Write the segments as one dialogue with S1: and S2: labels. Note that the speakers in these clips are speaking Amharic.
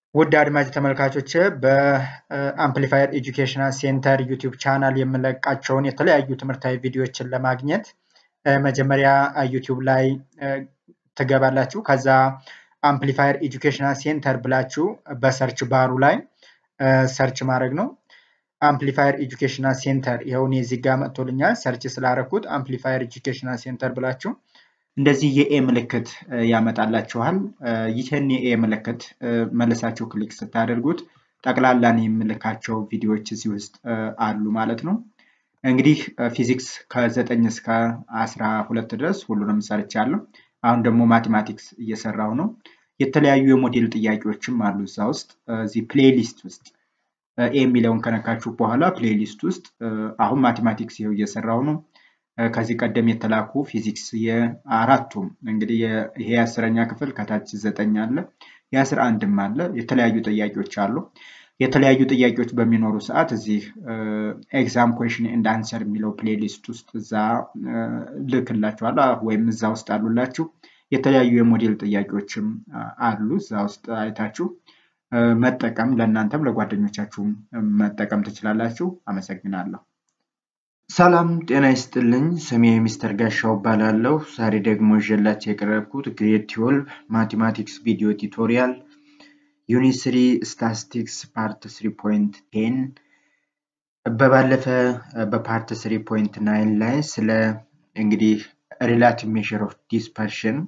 S1: ውድ አድማጭ ተመልካቾች በአምፕሊፋየር ኤጁኬሽናል ሴንተር ዩቲዩብ ቻናል የምለቃቸውን የተለያዩ ትምህርታዊ ቪዲዮዎችን ለማግኘት መጀመሪያ ዩቲዩብ ላይ ትገባላችሁ። ከዛ አምፕሊፋየር ኤጁኬሽናል ሴንተር ብላችሁ በሰርች ባሩ ላይ ሰርች ማድረግ ነው። አምፕሊፋየር ኤጁኬሽናል ሴንተር ይኸውን እዚህ ጋር መጥቶልኛል። ሰርች ስላረኩት አምፕሊፋየር ኤጁኬሽናል ሴንተር ብላችሁ እንደዚህ የኤ ምልክት ያመጣላችኋል። ይህን የኤ ምልክት መልሳችሁ ክሊክ ስታደርጉት ጠቅላላን የምልካቸው ቪዲዮዎች እዚህ ውስጥ አሉ ማለት ነው። እንግዲህ ፊዚክስ ከዘጠኝ እስከ አስራ ሁለት ድረስ ሁሉንም ሰርቻለሁ። አሁን ደግሞ ማቴማቲክስ እየሰራው ነው። የተለያዩ የሞዴል ጥያቄዎችም አሉ እዛ ውስጥ እዚህ ፕሌሊስት ውስጥ ኤ የሚለውን ከነካችሁ በኋላ ፕሌሊስት ውስጥ አሁን ማቴማቲክስ ይኸው እየሰራው ነው። ከዚህ ቀደም የተላኩ ፊዚክስ የአራቱም እንግዲህ ይሄ የአስረኛ ክፍል ከታች ዘጠኝ አለ የአስራ አንድም አለ የተለያዩ ጥያቄዎች አሉ። የተለያዩ ጥያቄዎች በሚኖሩ ሰዓት እዚህ ኤግዛም ኩዌሽን ኤንድ አንሰር የሚለው ፕሌሊስት ውስጥ እዛ ልክላችኋለሁ ወይም እዛ ውስጥ አሉላችሁ። የተለያዩ የሞዴል ጥያቄዎችም አሉ እዛ ውስጥ አይታችሁ መጠቀም ለእናንተም ለጓደኞቻችሁም መጠቀም ትችላላችሁ። አመሰግናለሁ። ሰላም ጤና ይስጥልኝ። ስሜ ሚስተር ጋሻው እባላለሁ። ዛሬ ደግሞ ይዤላችሁ የቀረብኩት ግሬድ ትዌልቭ ማቴማቲክስ ቪዲዮ ቱቶሪያል ዩኒት ስሪ ስታቲስቲክስ ፓርት ስሪ ፖይንት ቴን በባለፈ በፓርት ስሪ ፖይንት ናይን ላይ ስለ እንግዲህ ሪላቲቭ ሜዥር ኦፍ ዲስፐርሽን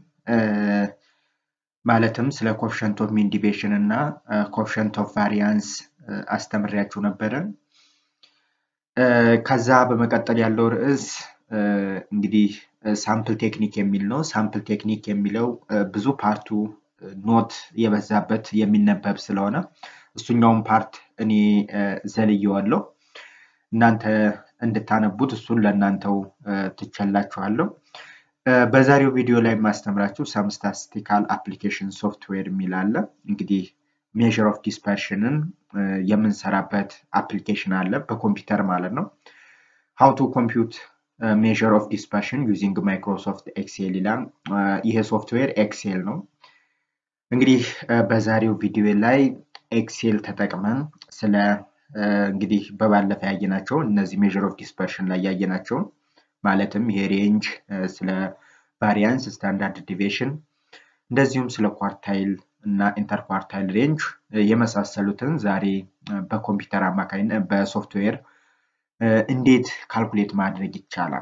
S1: ማለትም ስለ ኮፍሸንት ኦፍ ሚን ዲቪዬሽን እና ኮፍሸንት ኦፍ ቫሪያንስ አስተምሬያችሁ ነበረ። ከዛ በመቀጠል ያለው ርዕስ እንግዲህ ሳምፕል ቴክኒክ የሚል ነው። ሳምፕል ቴክኒክ የሚለው ብዙ ፓርቱ ኖት የበዛበት የሚነበብ ስለሆነ እሱኛውን ፓርት እኔ ዘልየዋለሁ። እናንተ እንድታነቡት እሱን ለእናንተው ትቸላችኋለሁ። በዛሬው ቪዲዮ ላይ የማስተምራችሁ ሰም ስታቲስቲካል አፕሊኬሽን ሶፍትዌር የሚል አለ። እንግዲህ ሜዥር ኦፍ ዲስፐርሽንን የምንሰራበት አፕሊኬሽን አለ በኮምፒውተር ማለት ነው። ሃው ቱ ኮምፒውት ሜዥር ኦፍ ዲስፐርሽን ዩዚንግ ማይክሮሶፍት ኤክሴል ይላል። ይሄ ሶፍትዌር ኤክሴል ነው። እንግዲህ በዛሬው ቪዲዮ ላይ ኤክሴል ተጠቅመን ስለ እንግዲህ በባለፈ ያየናቸው እነዚህ ሜዥር ኦፍ ዲስፐርሽን ላይ ያየናቸውን ማለትም ይሄ ሬንጅ ስለ ቫሪያንስ፣ ስታንዳርድ ዲቪዬሽን እንደዚሁም ስለ ኳርታይል እና ኢንተርኳርታይል ሬንጅ የመሳሰሉትን ዛሬ በኮምፒውተር አማካኝነት በሶፍትዌር እንዴት ካልኩሌት ማድረግ ይቻላል።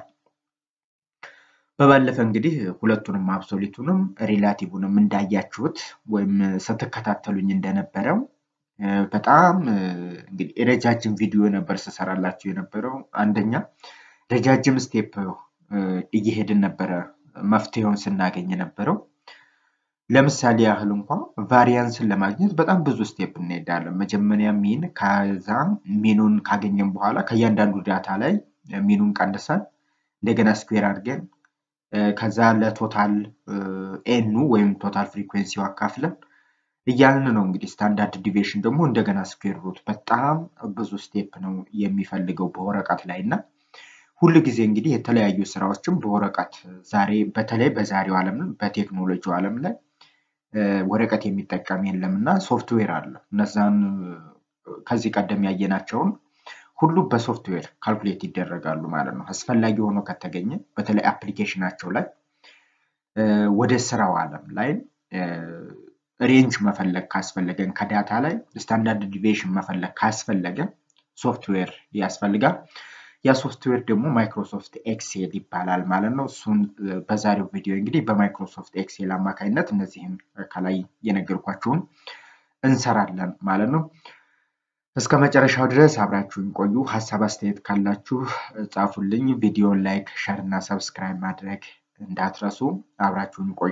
S1: በባለፈ እንግዲህ ሁለቱንም አብሶሊቱንም ሪላቲቭንም እንዳያችሁት ወይም ስትከታተሉኝ እንደነበረው በጣም እንግዲህ ረጃጅም ቪዲዮ ነበር ስሰራላችሁ የነበረው። አንደኛ ረጃጅም ስቴፕ እየሄድን ነበረ መፍትሄውን ስናገኝ የነበረው። ለምሳሌ ያህል እንኳ ቫሪያንስን ለማግኘት በጣም ብዙ ስቴፕ እንሄዳለን። መጀመሪያ ሚን፣ ከዛ ሚኑን ካገኘን በኋላ ከእያንዳንዱ ዳታ ላይ ሚኑን ቀንሰን እንደገና ስኩዌር አድርገን ከዛ ለቶታል ኤኑ ወይም ቶታል ፍሪኩዌንሲው አካፍለን እያልን ነው እንግዲህ ስታንዳርድ ዲቪዬሽን ደግሞ እንደገና ስኩዌር ሩት በጣም ብዙ ስቴፕ ነው የሚፈልገው በወረቀት ላይ እና ሁል ጊዜ እንግዲህ የተለያዩ ስራዎችም በወረቀት ዛሬ በተለይ በዛሬው ዓለም በቴክኖሎጂው ዓለም ላይ ወረቀት የሚጠቀም የለም እና ሶፍትዌር አለ። እነዛን ከዚህ ቀደም ያየናቸውን ሁሉ በሶፍትዌር ካልኩሌት ይደረጋሉ ማለት ነው። አስፈላጊ ሆኖ ከተገኘ በተለይ አፕሊኬሽናቸው ላይ ወደ ስራው ዓለም ላይ ሬንጅ መፈለግ ካስፈለገን ከዳታ ላይ ስታንዳርድ ዲቪዬሽን መፈለግ ካስፈለገ ሶፍትዌር ያስፈልጋል። ያ ሶፍትዌር ደግሞ ማይክሮሶፍት ኤክሴል ይባላል ማለት ነው። እሱን በዛሬው ቪዲዮ እንግዲህ በማይክሮሶፍት ኤክሴል አማካኝነት እነዚህን ከላይ የነገርኳችሁን እንሰራለን ማለት ነው። እስከ መጨረሻው ድረስ አብራችሁን ቆዩ። ሀሳብ አስተያየት ካላችሁ ጻፉልኝ። ቪዲዮን ላይክ፣ ሸር እና ሰብስክራይብ ማድረግ እንዳትረሱ። አብራችሁን ቆዩ።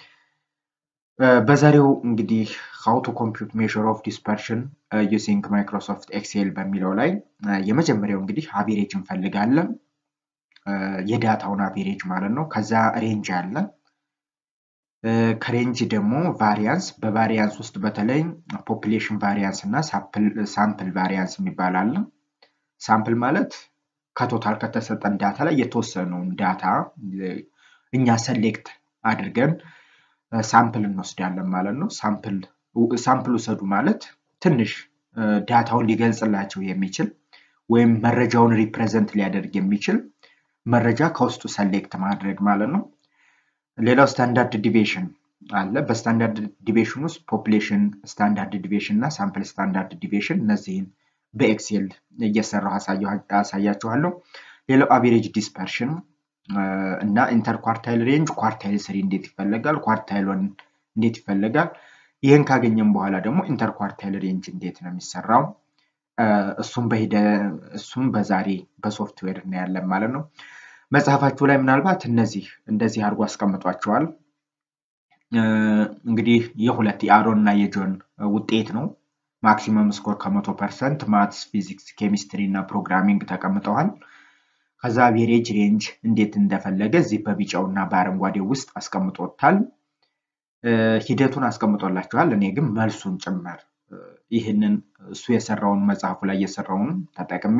S1: በዛሬው እንግዲህ ሃው ቱ ኮምፒውት ሜዥር ኦፍ ዲስፐርሽን ዩዚንግ ማይክሮሶፍት ኤክሴል በሚለው ላይ የመጀመሪያው እንግዲህ አቬሬጅ እንፈልጋለን። የዳታውን አቬሬጅ ማለት ነው። ከዛ ሬንጅ አለ። ከሬንጅ ደግሞ ቫሪያንስ፣ በቫሪያንስ ውስጥ በተለይ ፖፕሌሽን ቫሪያንስ እና ሳምፕል ቫሪያንስ የሚባል አለ። ሳምፕል ማለት ከቶታል ከተሰጠን ዳታ ላይ የተወሰነውን ዳታ እኛ ሰሌክት አድርገን ሳምፕል እንወስዳለን ማለት ነው። ሳምፕል ሳምፕል ውሰዱ ማለት ትንሽ ዳታውን ሊገልጽላቸው የሚችል ወይም መረጃውን ሪፕሬዘንት ሊያደርግ የሚችል መረጃ ከውስጡ ሰሌክት ማድረግ ማለት ነው። ሌላው ስታንዳርድ ዲቪዬሽን አለ። በስታንዳርድ ዲቪዬሽን ውስጥ ፖፕሌሽን ስታንዳርድ ዲቪዬሽን እና ሳምፕል ስታንዳርድ ዲቪዬሽን እነዚህን በኤክሴል እየሰራሁ አሳያችኋለሁ። ሌላው አቬሬጅ ዲስፐርሽን እና ኢንተር ኳርታይል ሬንጅ ኳርታይል ስሪ እንዴት ይፈለጋል፣ ኳርታይል ወን እንዴት ይፈለጋል። ይህን ካገኘም በኋላ ደግሞ ኢንተር ኳርታይል ሬንጅ እንዴት ነው የሚሰራው እሱም በሂደ እሱም በዛሬ በሶፍትዌር እናያለን ማለት ነው። መጽሐፋችሁ ላይ ምናልባት እነዚህ እንደዚህ አድርጎ አስቀምጧቸዋል። እንግዲህ የሁለት የአሮን እና የጆን ውጤት ነው። ማክሲመም ስኮር ከመቶ ፐርሰንት ማትስ፣ ፊዚክስ፣ ኬሚስትሪ እና ፕሮግራሚንግ ተቀምጠዋል። ከዛ አቬሬጅ ሬንጅ እንዴት እንደፈለገ እዚህ በቢጫው እና በአረንጓዴው ውስጥ አስቀምጦታል። ሂደቱን አስቀምጦላችኋል። እኔ ግን መልሱን ጭምር ይህንን እሱ የሰራውን መጽሐፉ ላይ የሰራውን ተጠቅሜ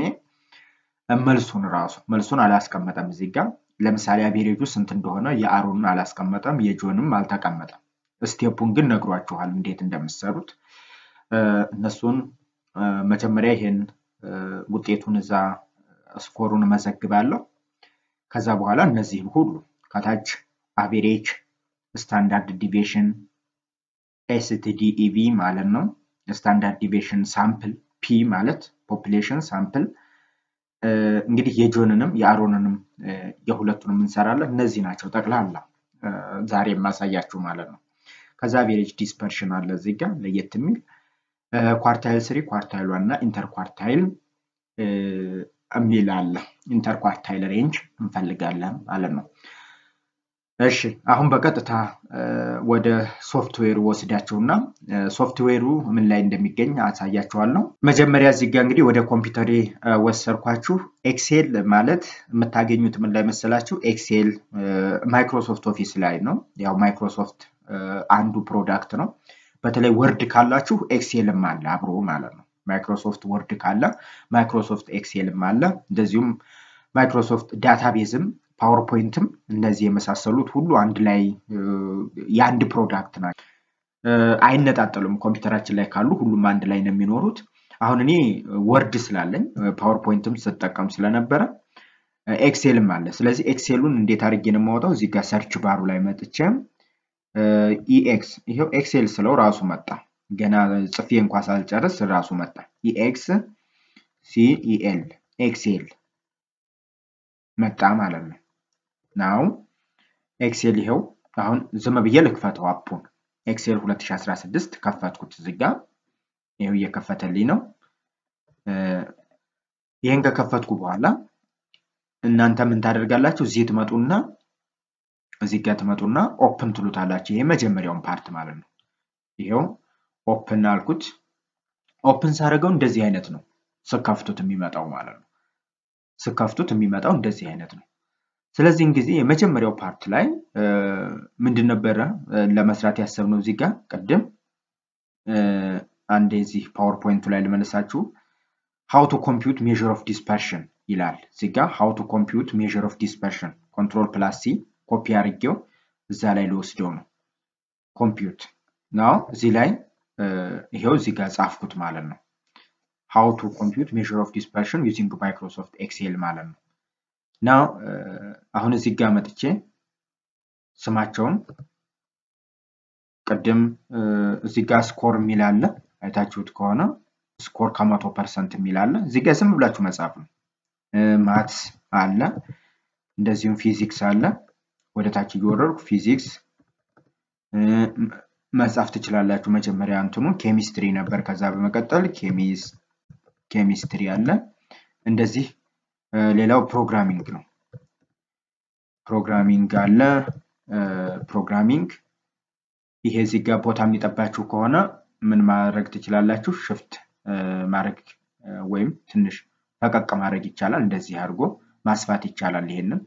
S1: መልሱን ራሱ መልሱን አላስቀመጠም እዚህ ጋር ለምሳሌ አቬሬጁ ስንት እንደሆነ የአሮንን አላስቀመጠም፣ የጆንም አልተቀመጠም። ስቴፑን ግን ነግሯችኋል እንዴት እንደምሰሩት። እነሱን መጀመሪያ ይሄን ውጤቱን እዛ ስኮሩን መዘግባለሁ። ከዛ በኋላ እነዚህን ሁሉ ከታች አቬሬጅ፣ ስታንዳርድ ዲቪዬሽን፣ ኤስቲዲኢቪ ማለት ነው። ስታንዳርድ ዲቪዬሽን ሳምፕል ፒ ማለት ፖፕሌሽን ሳምፕል እንግዲህ የጆንንም የአሮንንም የሁለቱንም እንሰራለን። እነዚህ ናቸው ጠቅላላ ዛሬ የማሳያችሁ ማለት ነው። ከዛ አቬሬጅ ዲስፐርሽን አለ እዚህ ጋር ለየት የሚል ኳርታይል ስሪ ኳርታይል ዋን እና ኢንተር ኳርታይል የሚል አለ። ኢንተር ኳርታይል ሬንጅ እንፈልጋለን ማለት ነው። እሺ አሁን በቀጥታ ወደ ሶፍትዌሩ ወስዳቸውና ሶፍትዌሩ ምን ላይ እንደሚገኝ አሳያችኋለሁ። መጀመሪያ እዚህ ጋር እንግዲህ ወደ ኮምፒውተሬ ወሰድኳችሁ። ኤክሴል ማለት የምታገኙት ምን ላይ መሰላችሁ? ኤክሴል ማይክሮሶፍት ኦፊስ ላይ ነው። ያው ማይክሮሶፍት አንዱ ፕሮዳክት ነው። በተለይ ወርድ ካላችሁ ኤክሴልም አለ አብሮ ማለት ነው። ማይክሮሶፍት ወርድ ካለ ማይክሮሶፍት ኤክሴልም አለ። እንደዚሁም ማይክሮሶፍት ዳታቤዝም ፓወርፖይንትም እነዚህ የመሳሰሉት ሁሉ አንድ ላይ የአንድ ፕሮዳክት ናቸው። አይነጣጠሉም። ኮምፒውተራችን ላይ ካሉ ሁሉም አንድ ላይ ነው የሚኖሩት። አሁን እኔ ወርድ ስላለኝ ፓወርፖይንትም ስጠቀም ስለነበረ ኤክሴልም አለ። ስለዚህ ኤክሴሉን እንዴት አድርጌ ነው የማወጣው? እዚህ ጋር ሰርች ባሩ ላይ መጥቼ ኢኤክስ ይሄው ኤክሴል ስለው ራሱ መጣ። ገና ጽፌ እንኳ ሳልጨርስ ራሱ መጣ። ኢኤክስ ሲኢኤል ኤክሴል መጣ ማለት ነው። ናው ኤክሴል ይኸው አሁን ዝም ብዬ ልክፈተው አፑን ኤክሴል 2016 ከፈትኩት እዚህ ጋር ይኸው እየከፈተልኝ ነው። ይህን ከከፈትኩ በኋላ እናንተ ምን ታደርጋላችሁ? እዚህ ትመጡና እዚህ ጋር ትመጡና ኦፕን ትሉታላችሁ። ይሄ መጀመሪያውን ፓርት ማለት ነው። ይኸው ኦፕን አልኩት። ኦፕን ሳደርገው እንደዚህ አይነት ነው ስከፍቱት የሚመጣው ማለት ነው። ስከፍቱት የሚመጣው እንደዚህ አይነት ነው። ስለዚህን ጊዜ የመጀመሪያው ፓርት ላይ ምንድን ነበረ ለመስራት ያሰብነው እዚህ ጋር ቅድም አንድ የዚህ ፓወርፖይንቱ ላይ ልመልሳችሁ ሃው ቱ ኮምፒውት ሜዥር ኦፍ ዲስፐርሽን ይላል እዚህ ጋር ሃው ቱ ኮምፒውት ሜዥር ኦፍ ዲስፐርሽን ኮንትሮል ፕላስ ሲ ኮፒ አድርጌው እዛ ላይ ልወስደው ነው ኮምፒውት ናው እዚህ ላይ ይሄው እዚህ ጋር ጻፍኩት ማለት ነው ሃው ቱ ኮምፒውት ሜዥር ኦፍ ዲስፐርሽን ዩዚንግ ማይክሮሶፍት ኤክሴል ማለት ነው እና አሁን እዚህ ጋር መጥቼ ስማቸውን ቅድም እዚህ ጋር ስኮር የሚል አለ አይታችሁት ከሆነ ስኮር ከመቶ ፐርሰንት የሚል አለ እዚህ ጋር ዝም ብላችሁ መጻፍ ነው ማትስ አለ እንደዚሁም ፊዚክስ አለ ወደ ታች እየወረድኩ ፊዚክስ መጻፍ ትችላላችሁ መጀመሪያ እንትኑ ኬሚስትሪ ነበር ከዛ በመቀጠል ኬሚስትሪ አለ እንደዚህ ሌላው ፕሮግራሚንግ ነው ፕሮግራሚንግ አለ ፕሮግራሚንግ ይሄ እዚህ ጋር ቦታ የሚጠባችሁ ከሆነ ምን ማድረግ ትችላላችሁ ሽፍት ማድረግ ወይም ትንሽ ፈቀቅ ማድረግ ይቻላል እንደዚህ አድርጎ ማስፋት ይቻላል ይሄንን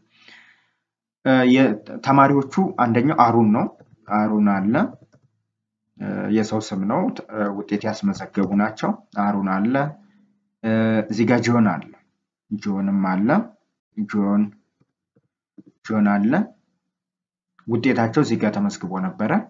S1: ተማሪዎቹ አንደኛው አሩን ነው አሩን አለ የሰው ስም ነው ውጤት ያስመዘገቡ ናቸው አሩን አለ እዚህ ጋር ጆን አለ ጆንም አለ ጆን ጆን አለ ውጤታቸው እዚህ ጋር ተመዝግቦ ነበረ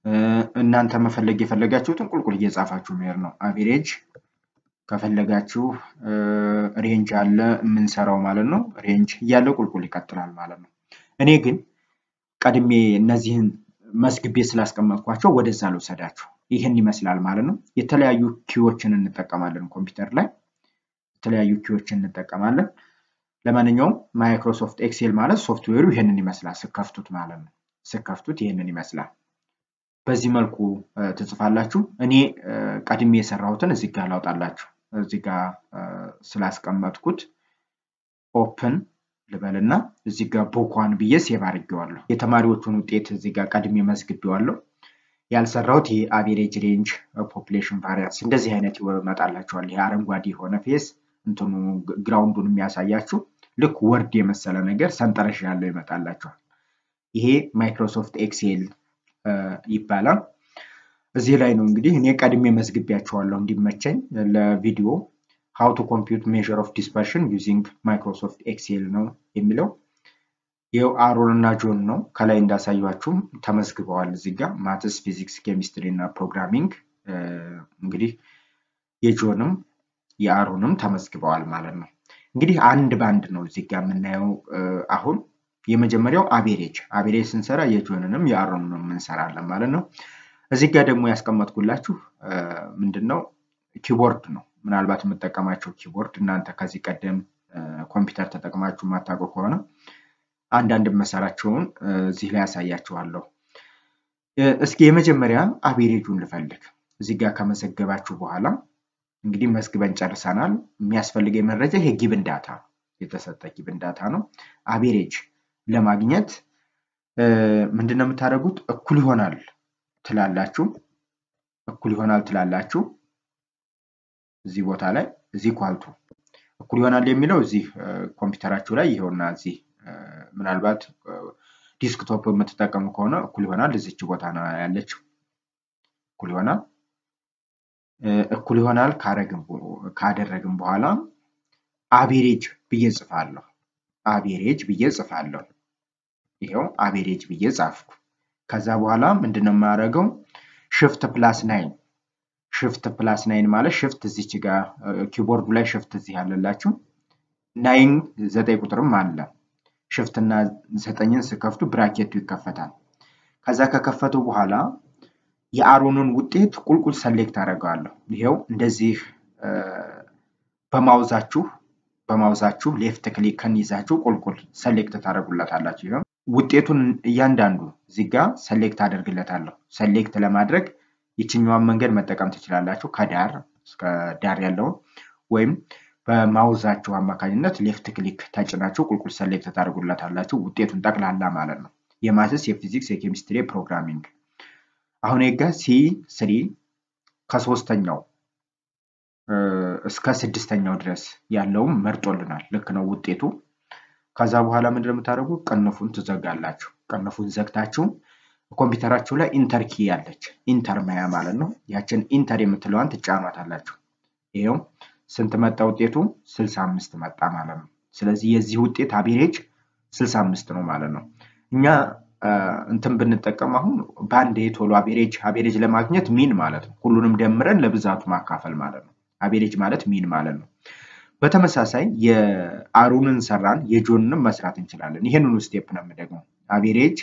S1: እናንተ መፈለግ የፈለጋችሁትን ቁልቁል እየጻፋችሁ መሄድ ነው። አቬሬጅ ከፈለጋችሁ ሬንጅ አለ የምንሰራው ማለት ነው። ሬንጅ እያለ ቁልቁል ይቀጥላል ማለት ነው። እኔ ግን ቀድሜ እነዚህን መስግቤ ስላስቀመጥኳቸው ወደዛ ልውሰዳችሁ። ይህን ይመስላል ማለት ነው። የተለያዩ ኪዎችን እንጠቀማለን ኮምፒውተር ላይ የተለያዩ ኪዎችን እንጠቀማለን። ለማንኛውም ማይክሮሶፍት ኤክሴል ማለት ሶፍትዌሩ ይህንን ይመስላል ስከፍቱት ማለት ነው። ስከፍቱት ይህንን ይመስላል። በዚህ መልኩ ትጽፋላችሁ። እኔ ቀድሜ የሰራሁትን እዚህ ጋር ላውጣላችሁ። እዚህ ጋር ስላስቀመጥኩት ኦፕን ልበልና እዚህ ጋር ቡኳን ብዬ ሴቭ አድርጌዋለሁ። የተማሪዎቹን ውጤት እዚህ ጋር ቀድሜ መዝግቤዋለሁ። ያልሰራሁት ይሄ አቬሬጅ ሬንጅ ፖፕሌሽን ቫሪያንስ እንደዚህ አይነት ይመጣላችኋል። ይሄ አረንጓዴ የሆነ ፌስ እንትኑ ግራውንዱን የሚያሳያችሁ ልክ ወርድ የመሰለ ነገር ሰንጠረዥ ያለው ይመጣላችኋል። ይሄ ማይክሮሶፍት ኤክሴል ይባላል። እዚህ ላይ ነው እንግዲህ እኔ ቀድሜ መዝግቢያቸዋለሁ እንዲመቸኝ ለቪዲዮ ሃው ቱ ኮምፒውት ሜዥር ኦፍ ዲስፐርሽን ዩዚንግ ማይክሮሶፍት ኤክሴል ነው የሚለው። ይኸው አሮን እና ጆን ነው ከላይ እንዳሳያችሁም ተመዝግበዋል። እዚህ ጋር ማትስ፣ ፊዚክስ፣ ኬሚስትሪ እና ፕሮግራሚንግ እንግዲህ የጆንም የአሮንም ተመዝግበዋል ማለት ነው። እንግዲህ አንድ በአንድ ነው እዚህ ጋር የምናየው አሁን የመጀመሪያው አቬሬጅ አቬሬጅ ስንሰራ የጆንንም የአሮንንም እንሰራለን ማለት ነው። እዚህ ጋር ደግሞ ያስቀመጥኩላችሁ ምንድን ነው ኪቦርድ ነው። ምናልባት የምጠቀማቸው ኪቦርድ እናንተ ከዚህ ቀደም ኮምፒውተር ተጠቅማችሁ የማታውቁ ከሆነ አንዳንድ መሰራቸውን እዚህ ላይ ያሳያችኋለሁ። እስኪ የመጀመሪያ አቬሬጁን ልፈልግ። እዚህ ጋር ከመዘገባችሁ በኋላ እንግዲህ መዝግበን ጨርሰናል። የሚያስፈልገኝ መረጃ ይሄ ጊብን ዳታ የተሰጠ ጊብን ዳታ ነው። አቬሬጅ ለማግኘት ምንድን ነው የምታደርጉት? እኩል ይሆናል ትላላችሁ። እኩል ይሆናል ትላላችሁ። እዚህ ቦታ ላይ እዚህ ኳልቱ እኩል ይሆናል የሚለው እዚህ ኮምፒውተራችሁ ላይ ይኸውና እዚህ ምናልባት ዲስክቶፕ የምትጠቀሙ ከሆነ እኩል ይሆናል እዚች ቦታ ነው ያለችው። እኩል ይሆናል እኩል ይሆናል ካደረግን በኋላ አቬሬጅ ብዬ ጽፋለሁ። አቬሬጅ ብዬ ጽፋለሁ። ይኸው አቬሬጅ ብዬ ጻፍኩ። ከዛ በኋላ ምንድን ነው የማደርገው? ሽፍት ፕላስ ናይን ሽፍት ፕላስ ናይን ማለት ሽፍት እዚች ጋር ኪቦርዱ ላይ ሽፍት እዚህ ያለላችሁ ናይን ዘጠኝ ቁጥርም አለ። ሽፍት እና ዘጠኝን ስከፍቱ ብራኬቱ ይከፈታል። ከዛ ከከፈቱ በኋላ የአሮንን ውጤት ቁልቁል ሰሌክት አደርገዋለሁ። ይኸው እንደዚህ በማውዛችሁ በማውዛችሁ ሌፍት ክሊክን ይዛችሁ ቁልቁል ሰሌክት ታደርጉለታላችሁ። ይኸው ውጤቱን እያንዳንዱ እዚህ ጋር ሰሌክት አደርግለታለሁ። ሰሌክት ለማድረግ ይችኛዋን መንገድ መጠቀም ትችላላችሁ፣ ከዳር እስከ ዳር ያለውን ወይም በማውዛችሁ አማካኝነት ሌፍት ክሊክ ተጭናችሁ ቁልቁል ሰሌክት ታደርጉለታላችሁ። ውጤቱን ጠቅላላ ማለት ነው። የማትስ፣ የፊዚክስ፣ የኬሚስትሪ፣ ፕሮግራሚንግ አሁን ጋ ሲ ስሪ ከሶስተኛው እስከ ስድስተኛው ድረስ ያለውም መርጦልናል። ልክ ነው ውጤቱ። ከዛ በኋላ ምንድን ነው የምታደርጉ? ቅንፉን ትዘጋላችሁ። ቅንፉን ዘግታችሁ ኮምፒውተራችሁ ላይ ኢንተር ኪ ያለች ኢንተር ማያ ማለት ነው። ያችን ኢንተር የምትለዋን ትጫኗታላችሁ። ይኸው ስንት መጣ ውጤቱ? ስልሳ አምስት መጣ ማለት ነው። ስለዚህ የዚህ ውጤት አቬሬጅ ስልሳ አምስት ነው ማለት ነው። እኛ እንትን ብንጠቀም አሁን በአንድ ቶሎ አቬሬጅ አቬሬጅ ለማግኘት ሚን ማለት ነው። ሁሉንም ደምረን ለብዛቱ ማካፈል ማለት ነው። አቬሬጅ ማለት ሚን ማለት ነው። በተመሳሳይ የአሩንን ሰራን የጆንንም መስራት እንችላለን። ይህንኑ ስቴፕ ነው የምደግመው። አቬሬጅ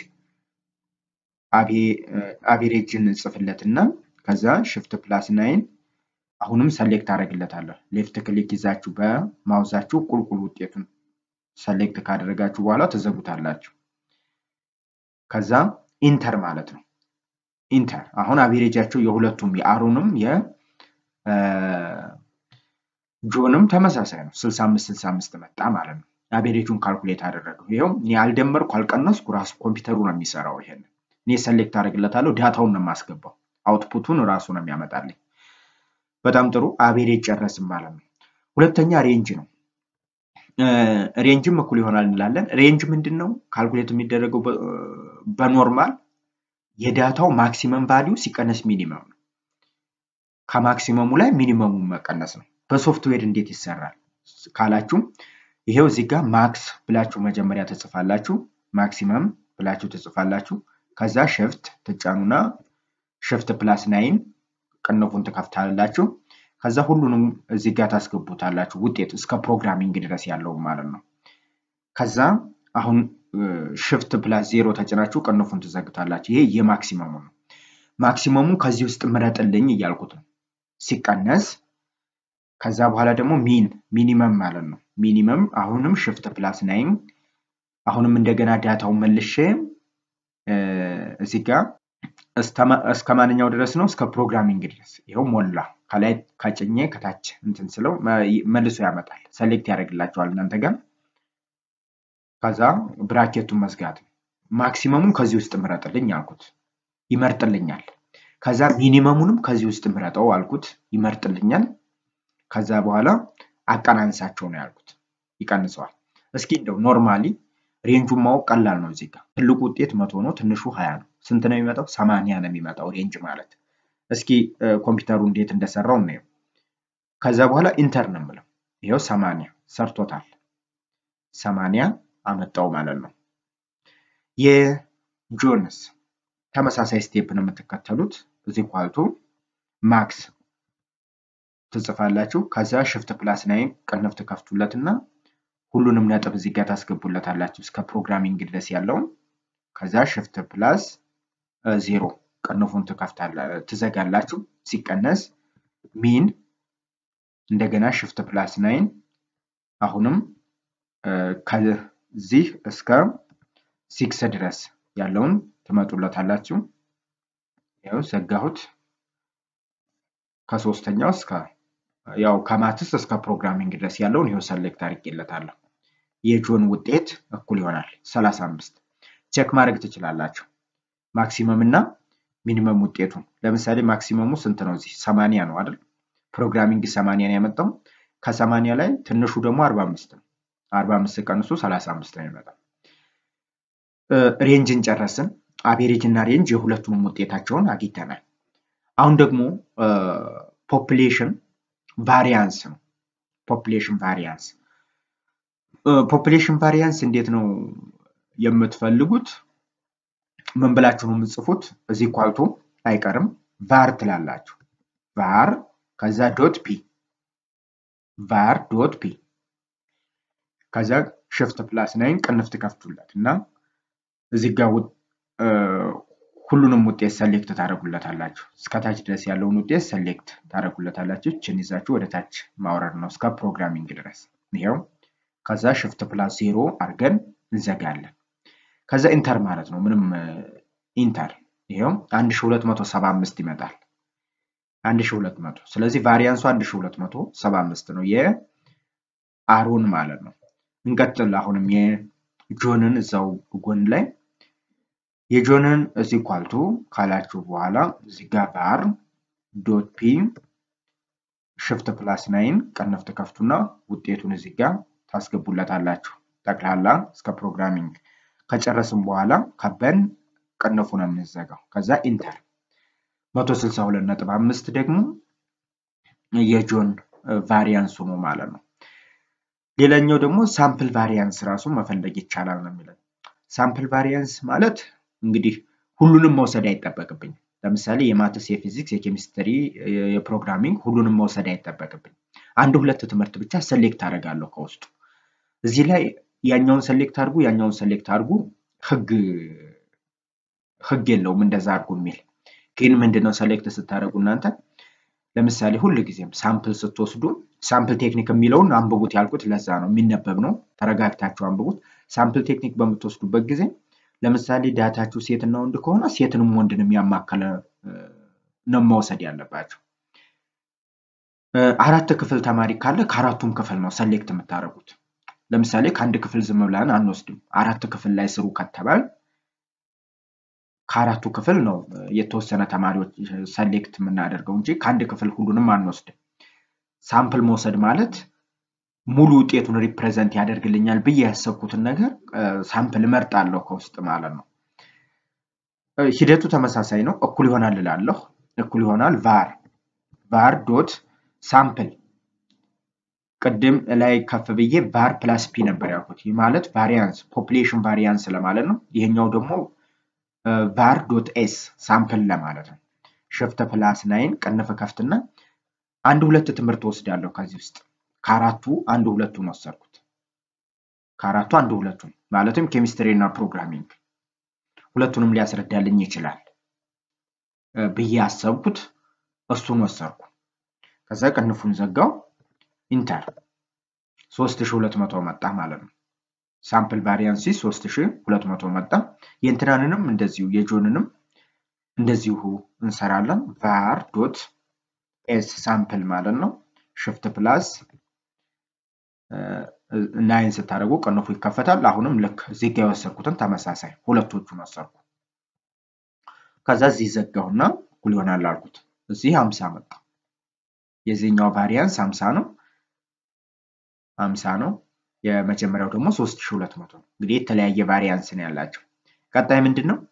S1: አቬሬጅን ጽፍለትና ከዛ ሽፍት ፕላስ ናይን አሁንም ሰሌክት አደረግለታለሁ። ሌፍት ክሊክ ይዛችሁ በማውዛችሁ ቁልቁል ውጤቱን ሰሌክት ካደረጋችሁ በኋላ ትዘጉታላችሁ። ከዛ ኢንተር ማለት ነው። ኢንተር አሁን አቬሬጃቸው የሁለቱም የአሮንም የጆንም ተመሳሳይ ነው። 65 65 መጣ ማለት ነው። አቬሬጁን ካልኩሌት አደረገው። ይኸው እኔ አልደመርኩ አልቀነስኩ፣ ራሱ ኮምፒውተሩ ነው የሚሰራው። ይሄን እኔ ሰሌክት አደርግለታለሁ። ዳታውን ነው የማስገባው። አውትፑቱን ራሱ ነው የሚያመጣልኝ። በጣም ጥሩ አቬሬጅ ጨረስም ማለት ነው። ሁለተኛ ሬንጅ ነው። ሬንጅም እኩል ይሆናል እንላለን። ሬንጅ ምንድን ነው? ካልኩሌት የሚደረገው በኖርማል የዳታው ማክሲመም ቫሊዩ ሲቀነስ ሚኒመም ነው። ከማክሲመሙ ላይ ሚኒመሙን መቀነስ ነው። በሶፍትዌር እንዴት ይሰራል ካላችሁ ይሄው እዚህ ጋር ማክስ ብላችሁ መጀመሪያ ትጽፋላችሁ። ማክሲመም ብላችሁ ትጽፋላችሁ። ከዛ ሽፍት ትጫኑና ሽፍት ፕላስ ናይን ቅንፉን ትከፍታላችሁ። ከዛ ሁሉንም እዚህ ጋር ታስገቡታላችሁ ውጤት እስከ ፕሮግራሚንግ ድረስ ያለው ማለት ነው። ከዛ አሁን ሽፍት ፕላስ ዜሮ ተጭናችሁ ቅንፉን ትዘግታላችሁ። ይሄ የማክሲመሙ ነው። ማክሲመሙ ከዚህ ውስጥ ምረጥልኝ እያልኩት ነው። ሲቀነስ ከዛ በኋላ ደግሞ ሚን ሚኒመም ማለት ነው። ሚኒመም አሁንም ሽፍት ፕላስ ናይን አሁንም እንደገና ዳታውን መልሼ እዚህ ጋር እስከ ማንኛው ድረስ ነው? እስከ ፕሮግራሚንግ ድረስ ይኸው ሞላ። ከላይ ከጭኜ ከታች እንትን ስለው መልሶ ያመጣል። ሰሌክት ያደርግላቸዋል እናንተ ጋር። ከዛ ብራኬቱን መዝጋት ነው። ማክሲመሙን ከዚህ ውስጥ ምረጥልኝ አልኩት፣ ይመርጥልኛል። ከዛ ሚኒመሙንም ከዚህ ውስጥ ምረጠው አልኩት፣ ይመርጥልኛል። ከዛ በኋላ አቀናንሳቸው ነው ያልኩት፣ ይቀንሰዋል። እስኪ እንደው ኖርማሊ ሬንጁን ማወቅ ቀላል ነው። እዚህ ጋር ትልቁ ውጤት መቶ ነው፣ ትንሹ ሀያ ነው። ስንት ነው የሚመጣው? ሰማንያ ነው የሚመጣው ሬንጅ ማለት። እስኪ ኮምፒውተሩ እንዴት እንደሰራው እናየው። ከዛ በኋላ ኢንተር ነው የምለው። ይኸው ሰማንያ ሰርቶታል። ሰማንያ አመጣው ማለት ነው። የጆንስ ተመሳሳይ ስቴፕ ነው የምትከተሉት። እዚህ ኳልቱ ማክስ ትጽፋላችሁ። ከዛ ሽፍት ፕላስ ናይን ቅንፍ ትከፍቱለት እና ሁሉንም ነጥብ እዚህ ጋር ታስገቡለታላችሁ እስከ ፕሮግራሚንግ ድረስ ያለውን። ከዛ ሽፍት ፕላስ ዜሮ ቅንፉን ትዘጋላችሁ። ሲቀነስ ሚን እንደገና ሽፍት ፕላስ ናይን አሁንም ከዚህ እስከ ሲክስ ድረስ ያለውን ትመጡለታላችሁ። ያው ዘጋሁት። ከሶስተኛው እስከ ያው ከማትስ እስከ ፕሮግራሚንግ ድረስ ያለውን ይኸው ሰሌክት አድርጌለታለሁ። የጆን ውጤት እኩል ይሆናል 35 ቼክ ማድረግ ትችላላችሁ። ማክሲመም እና ሚኒመም ውጤቱን ለምሳሌ ማክሲመሙ ስንት ነው? እዚህ 80 ነው አይደል? ፕሮግራሚንግ 80 ነው ያመጣው። ከ80 ላይ ትንሹ ደግሞ 45 ነው። 45 ቀንሱ 35 ነው የሚመጣው። ሬንጅን ጨረስን። አቬሬጅ እና ሬንጅ የሁለቱንም ውጤታቸውን አግኝተናል። አሁን ደግሞ ፖፕሌሽን ቫሪያንስ ነው። ፖፕሌሽን ቫሪያንስ ፖፕሌሽን ቫሪያንስ እንዴት ነው የምትፈልጉት? ምን ብላችሁ ነው የምትጽፉት? እዚህ ኳልቶ አይቀርም ቫር ትላላችሁ። ቫር ከዛ ዶት ፒ ቫር ዶት ፒ ከዛ ሽፍት ፕላስ ናይን ቅንፍ ትከፍቱለት እና እዚህ ጋር ሁሉንም ውጤት ሰሌክት ታደረጉለታላችሁ። እስከታች ድረስ ያለውን ውጤት ሰሌክት ታደረጉለታላችሁ። ችን ይዛችሁ ወደ ታች ማውረድ ነው እስከ ፕሮግራሚንግ ድረስ ይኸው። ከዛ ሽፍት ፕላስ ዜሮ አድርገን እንዘጋለን። ከዛ ኢንተር ማለት ነው። ምንም ኢንተር ይኸው 1275 ይመጣል። 1200 ስለዚህ ቫሪያንሱ 1275 ነው የአሮን ማለት ነው። እንቀጥል። አሁንም የጆንን እዛው ጎን ላይ የጆንን እዚህ ኳልቱ ካላችሁ በኋላ እዚህ ጋር ባር ዶት ፒ ሽፍት ፕላስ ናይን ቀነፍ ትከፍቱና ውጤቱን እዚህ ጋር ታስገቡለታላችሁ። ጠቅላላ እስከ ፕሮግራሚንግ ከጨረስን በኋላ ከበን ቅንፉ ነው የምንዘጋው። ከዛ ኢንተር 162 ነጥብ አምስት ደግሞ የጆን ቫሪያንሱ ነው ማለት ነው። ሌላኛው ደግሞ ሳምፕል ቫሪያንስ ራሱ መፈለግ ይቻላል ነው የሚለን። ሳምፕል ቫሪያንስ ማለት እንግዲህ ሁሉንም መውሰድ አይጠበቅብኝ። ለምሳሌ የማትስ፣ የፊዚክስ፣ የኬሚስትሪ፣ የፕሮግራሚንግ ሁሉንም መውሰድ አይጠበቅብኝ። አንድ ሁለት ትምህርት ብቻ ሰሌክት አደርጋለሁ ከውስጡ። እዚህ ላይ ያኛውን ሰሌክት አድርጉ፣ ያኛውን ሰሌክት አድርጉ ህግ ህግ የለውም እንደዛ አድርጉ የሚል ግን ምንድነው ሰሌክት ስታደርጉ እናንተ ለምሳሌ ሁል ጊዜም ሳምፕል ስትወስዱ ሳምፕል ቴክኒክ የሚለውን አንብቡት ያልኩት ለዛ ነው። የሚነበብ ነው። ተረጋግታችሁ አንብቡት። ሳምፕል ቴክኒክ በምትወስዱበት ጊዜ ለምሳሌ ዳታችሁ ሴትና ወንድ ከሆነ ሴትንም ወንድንም ያማከለ ነው መውሰድ ያለባቸው። አራት ክፍል ተማሪ ካለ ከአራቱም ክፍል ነው ሰሌክት የምታደርጉት። ለምሳሌ ከአንድ ክፍል ዝም ብለን አንወስድም። አራት ክፍል ላይ ስሩ ከተባል ከአራቱ ክፍል ነው የተወሰነ ተማሪዎች ሰሌክት የምናደርገው እንጂ ከአንድ ክፍል ሁሉንም አንወስድም። ሳምፕል መውሰድ ማለት ሙሉ ውጤቱን ሪፕሬዘንት ያደርግልኛል ብዬ ያሰብኩትን ነገር ሳምፕል እመርጣለሁ ከውስጥ ማለት ነው። ሂደቱ ተመሳሳይ ነው። እኩል ይሆናል እላለሁ። እኩል ይሆናል ቫር ቫር ዶት ሳምፕል ቅድም ላይ ከፍ ብዬ ቫር ፕላስ ፒ ነበር ያልኩት። ይህ ማለት ቫሪያንስ ፖፕሌሽን ቫሪያንስ ለማለት ነው። ይሄኛው ደግሞ ቫር ዶት ኤስ ሳምፕል ለማለት ነው። ሽፍት ፕላስ ናይን ቅንፍ ከፍትና አንድ ሁለት ትምህርት ወስዳለሁ ከዚህ ውስጥ ከአራቱ አንድ ሁለቱን ወሰድኩት። ከአራቱ አንድ ሁለቱን ማለትም ኬሚስትሪ እና ፕሮግራሚንግ ሁለቱንም ሊያስረዳልኝ ይችላል ብዬ አሰብኩት። እሱን ወሰድኩ። ከዛ ቅንፉን ዘጋው። ኢንተር 3200 መጣ ማለት ነው። ሳምፕል ቫሪያንሲ 3200 መጣ። የእንትናንንም እንደዚሁ የጆንንም እንደዚሁ እንሰራለን። ቫር ዶት ኤስ ሳምፕል ማለት ነው። ሽፍት ፕላስ ናይን ስታደርጉ ቅንፉ ይከፈታል። አሁንም ልክ እዚህ ጋ የወሰድኩትን ተመሳሳይ ሁለቶቹን ወሰድኩ። ከዛ እዚህ ዘጋሁና እኩል ይሆናል አልኩት። እዚህ 50 መጣ። የዚህኛው ቫሪያንስ 50 ነው 50 ነው። የመጀመሪያው ደግሞ 3200 ነው። እንግዲህ የተለያየ ቫሪያንስ ነው ያላቸው። ቀጣይ ምንድን ነው?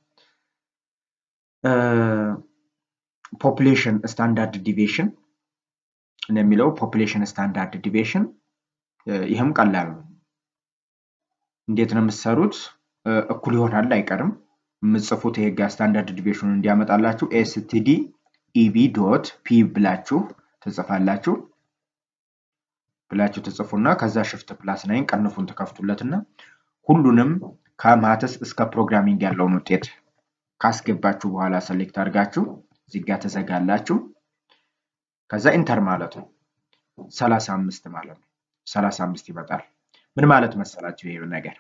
S1: ፖፕሌሽን ስታንዳርድ ዲቪዬሽን የሚለው ፖፕሌሽን ስታንዳርድ ዲቪዬሽን ይህም ቀላል ነው። እንዴት ነው የምትሰሩት? እኩል ይሆናል አይቀርም። የምጽፉት ይሄ ጋር ስታንዳርድ ዲቪዬሽኑ እንዲያመጣላችሁ ኤስቲዲ ኢቢ ዶት ፒ ብላችሁ ትጽፋላችሁ ብላችሁ ትጽፉና ከዛ ሽፍት ፕላስ ናይን ቀንፉን ትከፍቱለትና ሁሉንም ከማትስ እስከ ፕሮግራሚንግ ያለውን ውጤት ካስገባችሁ በኋላ ሰሌክት አድርጋችሁ እዚህ ጋር ትዘጋላችሁ። ከዛ ኢንተር ማለት ነው። 35 ማለት ነው። 35 ይመጣል። ምን ማለት መሰላችሁ ይሄ ነገር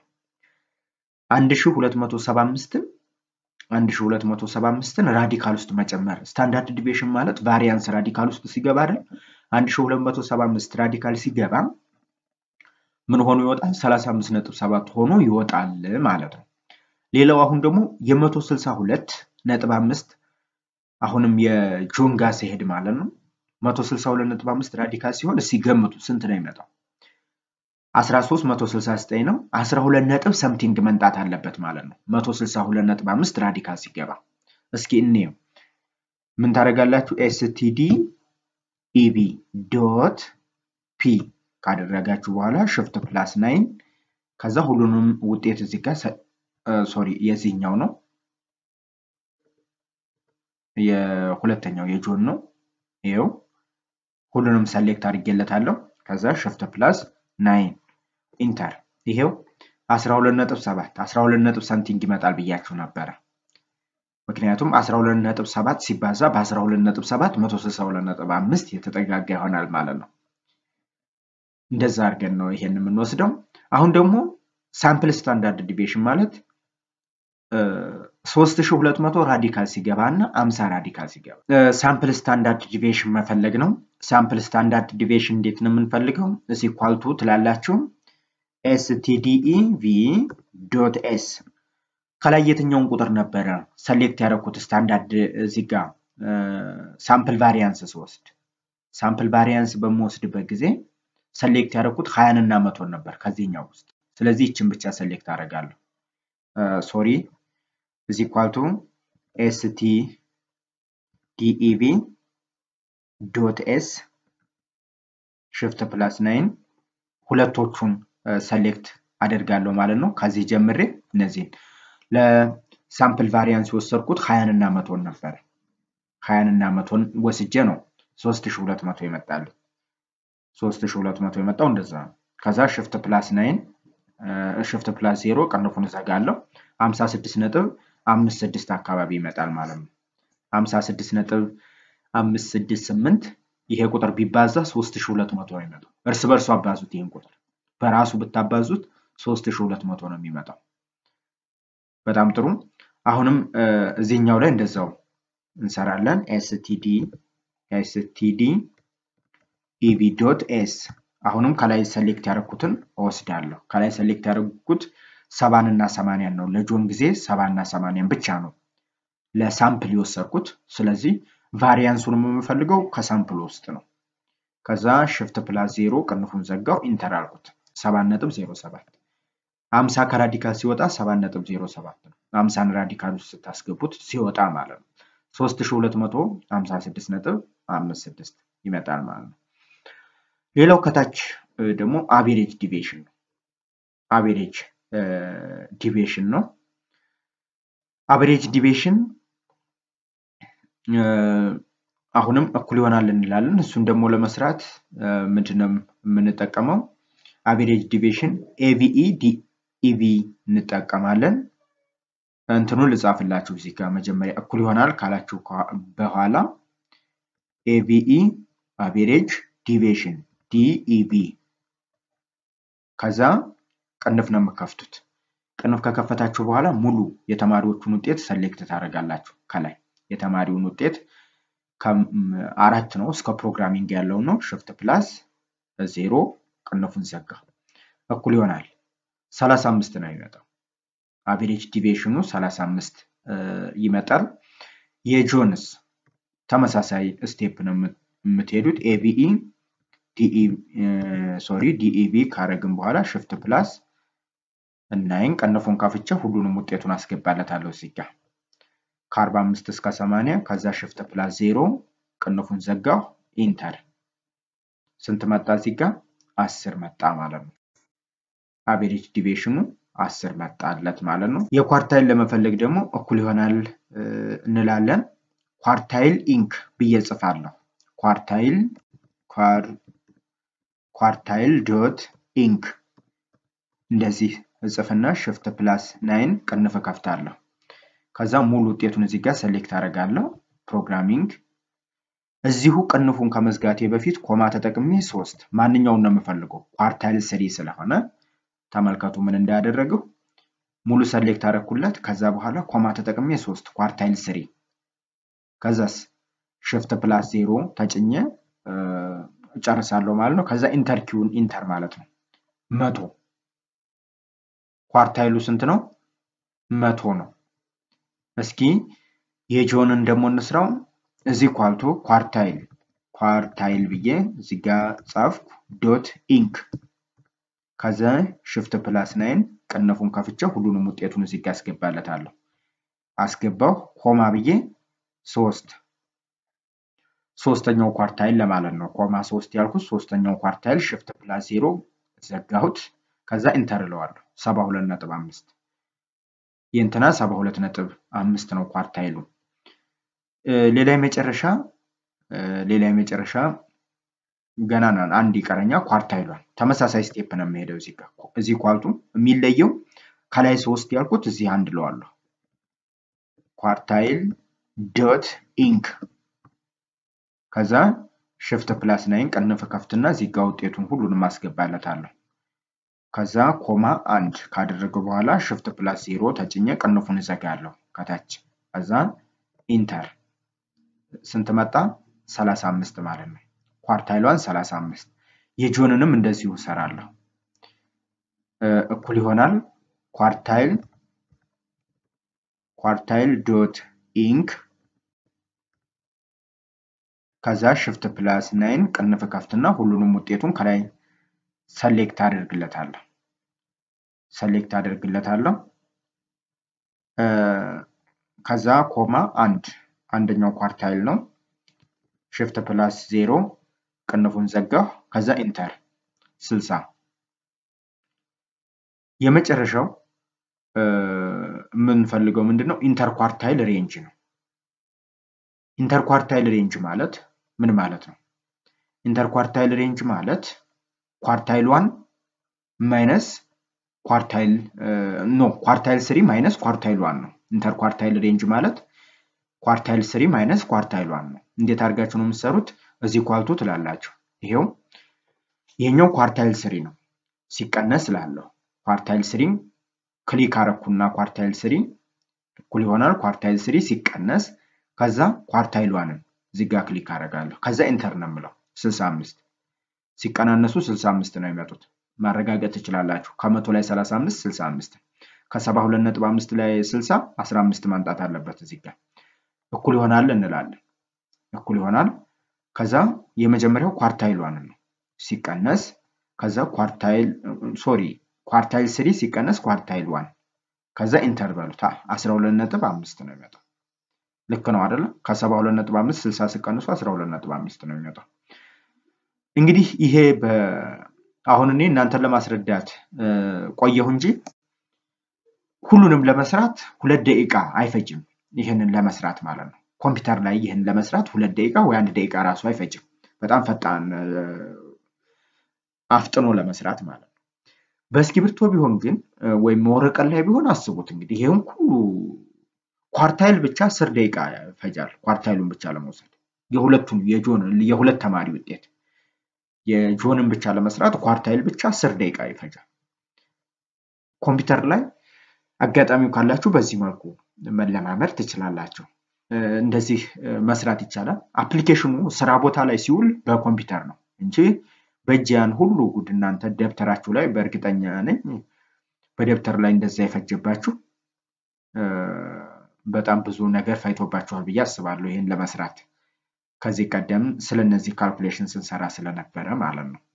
S1: 1275ን 1275ን ራዲካል ውስጥ መጨመር ስታንዳርድ ዲቪዬሽን ማለት ቫሪያንስ ራዲካል ውስጥ ሲገባ አይደል 1275 ራዲካል ሲገባ ምን ሆኖ ይወጣል? 35.7 ሆኖ ይወጣል ማለት ነው። ሌላው አሁን ደግሞ የ162 ነጥብ አምስት አሁንም የጆን ጋር ሲሄድ ማለት ነው 162.5 ራዲካል ሲሆን እስኪ ገምቱ ስንት ነው የሚመጣው? 13 169 ነው። 12 ነጥብ ሰምቲንግ መንጣት አለበት ማለት ነው 162.5 ራዲካል ሲገባ። እስኪ እንየው። ምን ታደርጋላችሁ? ኤስቲዲ ኢቢ ዶት ፒ ካደረጋችሁ በኋላ ሽፍት ፕላስ ናይን ከዛ ሁሉንም ውጤት እዚህ ጋር ሶሪ የዚህኛው ነው የሁለተኛው የጆን ነው። ይኸው ሁሉንም ሰሌክት አድርጌለታለሁ። ከዛ ሽፍት ፕላስ ናይን ኢንተር ይሄው 12.7 12 ሰምቲንግ ይመጣል ብያችሁ ነበረ። ምክንያቱም 12.7 ሲባዛ በ12.7 162.5 የተጠጋጋ ይሆናል ማለት ነው። እንደዛ አድርገን ነው ይሄን የምንወስደው። አሁን ደግሞ ሳምፕል ስታንዳርድ ዲቪዬሽን ማለት 3200 ራዲካል ሲገባ እና 50 ራዲካል ሲገባ ሳምፕል ስታንዳርድ ዲቪዬሽን መፈለግ ነው። ሳምፕል ስታንዳርድ ዲቪዬሽን እንዴት ነው የምንፈልገው? እዚህ ኳልቱ ትላላችሁ ኤስቲዲኢ ቪ ዶት ኤስ ከላይ የትኛውን ቁጥር ነበረ ሰሌክት ያደረኩት ስታንዳርድ እዚህ ጋር ሳምፕል ቫሪያንስ ስወስድ ሳምፕል ቫሪያንስ በምወስድበት ጊዜ ሰሌክት ያደረኩት ሀያን እና መቶን ነበር ከዚህኛው ውስጥ። ስለዚህ ይችን ብቻ ሰሌክት አደርጋለሁ። ሶሪ እዚህ ኳልቱ ኤስቲ ዲኢቪ ዶት ኤስ ሽፍት ፕላስ ናይን ሁለቶቹን ሰሌክት አደርጋለሁ ማለት ነው። ከዚህ ጀምሬ እነዚህን ለሳምፕል ቫሪያንስ የወሰድኩት ሀያን እና መቶን ነበር። ሀያን እና መቶን ወስጄ ነው ሶስት ሺ ሁለት መቶ ይመጣል። ሶስት ሺ ሁለት መቶ የመጣው እንደዛ ነው። ከዛ ሽፍት ፕላስ ናይን ሽፍት ፕላስ ዜሮ ቀንፉን እዘጋለሁ። ሀምሳ ስድስት ነጥብ አምስት ስድስት አካባቢ ይመጣል ማለት ነው። ሀምሳ ስድስት ነጥብ አምስት ስድስት ስምንት ይሄ ቁጥር ቢባዛ ሶስት ሺ ሁለት መቶ ነው የሚመጣው። እርስ በርሱ አባዙት ይህን ቁጥር በራሱ ብታባዙት ሶስት ሺ ሁለት መቶ ነው የሚመጣው። በጣም ጥሩ። አሁንም እዚህኛው ላይ እንደዛው እንሰራለን። ኤስቲዲ ኤስቲዲ ኢቪ ዶት ኤስ አሁንም ከላይ ሰሌክት ያደረኩትን እወስዳለሁ። ከላይ ሰሌክት ያደረኩት ሰባን እና ሰማንያን ነው። ለጆን ጊዜ ሰባና ሰማንያን ብቻ ነው ለሳምፕል የወሰድኩት። ስለዚህ ቫሪያንሱን የምፈልገው ከሳምፕል ውስጥ ነው። ከዛ ሽፍት ፕላስ ዜሮ ቅንፉን ዘጋው፣ ኢንተር አልኩት። ሰባት ነጥብ ዜሮ ሰባት አምሳ ከራዲካል ሲወጣ ሰባት ነጥብ ዜሮ ሰባት ነው። አምሳን ራዲካል ውስጥ ስታስገቡት ሲወጣ ማለት ነው። ሶስት ሺ ሁለት መቶ ሀምሳ ስድስት ነጥብ አምስት ስድስት ይመጣል ማለት ነው። ሌላው ከታች ደግሞ አቬሬጅ ዲቪዬሽን ነው። አቬሬጅ ዲቪዬሽን ነው። አቬሬጅ ዲቪዬሽን አሁንም እኩል ይሆናል እንላለን። እሱን ደግሞ ለመስራት ምንድነው የምንጠቀመው? አቬሬጅ ዲቪሽን ኤቪኢ ዲኢቪ እንጠቀማለን። እንትኑን ልጻፍላችሁ እዚህ ጋር መጀመሪያ እኩል ይሆናል ካላችሁ በኋላ ኤቪኢ አቬሬጅ ዲቪሽን ዲኢቪ ከዛ ቅንፍ ነው የምከፍቱት። ቅንፍ ከከፈታችሁ በኋላ ሙሉ የተማሪዎቹን ውጤት ሰሌክት ታደርጋላችሁ። ከላይ የተማሪውን ውጤት አራት ነው እስከ ፕሮግራሚንግ ያለው ነው። ሽፍት ፕላስ ዜሮ ቅንፉን ዘጋ። እኩል ይሆናል ሰላሳ አምስት ነው የሚመጣው። አቬሬጅ ዲቪሽኑ ሰላሳ አምስት ይመጣል። የጆንስ ተመሳሳይ ስቴፕ ነው የምትሄዱት። ኤቪኢ ሶሪ ዲኢቪ ካረግን በኋላ ሽፍት ፕላስ እናይን ቀንፉን ከፍቼ ሁሉንም ውጤቱን አስገባለታለሁ እዚህ ጋ ከአርባ አምስት እስከ ሰማንያ ከዛ ሽፍት ፕላስ ዜሮ ቅንፉን ዘጋሁ ኢንተር ስንት መጣ እዚህ ጋ አስር መጣ ማለት ነው። አቬሬጅ ዲቪሽኑ አስር መጣለት ማለት ነው። የኳርታይል ለመፈለግ ደግሞ እኩል ይሆናል እንላለን። ኳርታይል ኢንክ ብዬ ጽፋለሁ። ኳርታይል ኳርታይል ዶት ኢንክ እንደዚህ እጽፍና ሽፍት ፕላስ ናይን ቅንፍ ከፍታለሁ። ከዛ ሙሉ ውጤቱን እዚህ ጋር ሰሌክት አደርጋለሁ። ፕሮግራሚንግ እዚሁ ቅንፉን ከመዝጋቴ በፊት ኮማ ተጠቅሜ ሶስት ማንኛውን ነው የምፈልገው ኳርታይል ስሪ ስለሆነ ተመልከቱ ምን እንዳያደረግሁ ሙሉ ሰሌክት አደረኩለት። ከዛ በኋላ ኮማ ተጠቅሜ ሶስት ኳርታይል ስሪ ከዛስ ሽፍት ፕላስ ዜሮ ተጭኘ እጨርሳለሁ ማለት ነው። ከዛ ኢንተር ኪውን ኢንተር ማለት ነው። መቶ ኳርታይሉ ስንት ነው? መቶ ነው። እስኪ የጆንን ደግሞ እንስራው። እዚህ ኳልቶ ኳርታይል ኳርታይል ብዬ እዚህ ጋ ጻፍኩ ዶት ኢንክ ከዛ ሽፍት ፕላስ ናይን ቅንፉን ከፍቼ ሁሉንም ውጤቱን እዚህ ጋ አስገባለታለሁ። አስገባው ኮማ ብዬ ሶስት ሶስተኛው ኳርታይል ለማለት ነው። ኮማ ሶስት ያልኩት ሶስተኛው ኳርታይል ሽፍት ፕላስ ዜሮ ዘጋሁት። ከዛ ኢንተር እለዋለሁ። ሰባ ሁለት ነጥብ አምስት የእንትና ሰባ ሁለት ነጥብ አምስት ነው ኳርታይሉ። ሌላ የመጨረሻ ሌላ የመጨረሻ ገና አንድ ይቀረኛ ኳርታይሏን ተመሳሳይ ስቴፕ ነው የሚሄደው። እዚህ ጋር እዚህ ኳልቱ የሚለየው ከላይ ሶስት ያልኩት እዚህ አንድ ለዋለሁ። ኳርታይል ዶት ኢንክ ከዛ ሽፍት ፕላስ ናይን ቅንፍ ከፍትና እዚህ ጋር ውጤቱን ሁሉንም አስገባለታለሁ። ከዛ ኮማ አንድ ካደረገ በኋላ ሽፍት ፕላስ ዜሮ ተጭኘ ቅንፉን እዘጋለሁ ከታች ከዛ ኢንተር ስንት መጣ? ሰላሳ አምስት ማለት ነው። ኳርታይሏን ሰላሳ አምስት የጆንንም እንደዚሁ እሰራለሁ። እኩል ይሆናል ኳርታይል ኳርታይል ዶት ኢንክ ከዛ ሽፍት ፕላስ ናይን ቅንፍ ከፍትና ሁሉንም ውጤቱን ከላይ ሰሌክት አደርግለታለሁ ሰሌክት አደርግለታለሁ። ከዛ ኮማ አንድ አንደኛው ኳርታይል ነው። ሽፍት ፕላስ ዜሮ ቅንፉን ዘጋሁ። ከዛ ኢንተር ስልሳ የመጨረሻው የምንፈልገው ምንድን ነው? ኢንተር ኳርታይል ሬንጅ ነው። ኢንተር ኳርታይል ሬንጅ ማለት ምን ማለት ነው? ኢንተር ኳርታይል ሬንጅ ማለት ኳርታይል ዋን ማይነስ ኳርታይል ኖ ኳርታይል ስሪ ማይነስ ኳርታይል ዋን ነው። ኢንተር ኳርታይል ሬንጅ ማለት ኳርታይል ስሪ ማይነስ ኳርታይል ዋን ነው። እንዴት አድርጋችሁ ነው የምትሰሩት? እዚህ ኳልቱ ትላላችሁ። ይሄው ይሄኛው ኳርታይል ስሪ ነው ሲቀነስ ላለው ኳርታይል ስሪ ክሊክ አረኩና ኳርታይል ስሪ እኩል ይሆናል ኳርታይል ስሪ ሲቀነስ ከዛ ኳርታይል ዋንን እዚህ ጋር ክሊክ አደርጋለሁ። ከዛ ኢንተር ነው የምለው 65 ሲቀናነሱ 65 ነው የሚመጡት። ማረጋገጥ ትችላላችሁ። ከመቶ ላይ 35 65 ከ72.5 ላይ 60 15 ማምጣት አለበት እዚህ ጋር እኩል ይሆናል እንላለን። እኩል ይሆናል ከዛ የመጀመሪያው ኳርታይል ዋን ነው ሲቀነስ ከዛ ኳርታይል ሶሪ ኳርታይል ስሪ ሲቀነስ ኳርታይል ዋን ከዛ ኢንተር በሉት 12.5 ነው የሚመጣው። ልክ ነው አይደለም? ከ72.5 60 ሲቀንሱ 12.5 ነው የሚመጣው። እንግዲህ ይሄ አሁን እኔ እናንተን ለማስረዳት ቆየሁ እንጂ ሁሉንም ለመስራት ሁለት ደቂቃ አይፈጅም። ይህንን ለመስራት ማለት ነው።
S2: ኮምፒውተር ላይ ይህን ለመስራት ሁለት ደቂቃ ወይ አንድ ደቂቃ ራሱ አይፈጅም። በጣም ፈጣን አፍጥኖ ለመስራት ማለት ነው። በእስክሪብቶ ቢሆን ግን ወይም ወረቀት ላይ ቢሆን አስቡት እንግዲህ ይህም ሁሉ ኳርታይል ብቻ አስር ደቂቃ ይፈጃል። ኳርታይሉን ብቻ ለመውሰድ የሁለቱን የጆን የሁለት ተማሪ ውጤት የጆንን ብቻ ለመስራት ኳርታይል ብቻ አስር ደቂቃ ይፈጃል። ኮምፒውተር ላይ አጋጣሚው ካላችሁ በዚህ መልኩ መለማመድ ትችላላችሁ። እንደዚህ መስራት ይቻላል። አፕሊኬሽኑ ስራ ቦታ ላይ ሲውል በኮምፒውተር ነው እንጂ በእጅ ያን ሁሉ ጉድ እናንተ ደብተራችሁ ላይ በእርግጠኛ ነኝ በደብተር ላይ እንደዛ የፈጀባችሁ በጣም ብዙ ነገር ፈይቶባችኋል ብዬ አስባለሁ ይህን ለመስራት ከዚህ ቀደም ስለ እነዚህ ካልኩሌሽን ስንሰራ ስለነበረ ማለት ነው።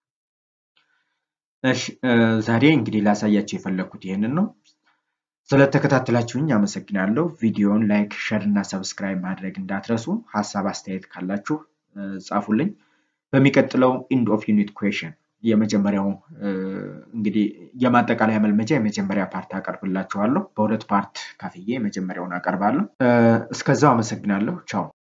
S2: እሺ ዛሬ እንግዲህ ላሳያቸው የፈለግኩት ይህንን ነው። ስለተከታተላችሁኝ አመሰግናለሁ። ቪዲዮውን ላይክ፣ ሸር እና ሰብስክራይብ ማድረግ እንዳትረሱ። ሀሳብ አስተያየት ካላችሁ ጻፉልኝ። በሚቀጥለው ኢንድ ኦፍ ዩኒት ኩዌሽን የመጀመሪያው እንግዲህ የማጠቃለያ መልመጃ የመጀመሪያ ፓርት አቀርብላችኋለሁ። በሁለት ፓርት ከፍዬ የመጀመሪያውን አቀርባለሁ። እስከዛው አመሰግናለሁ። ቻው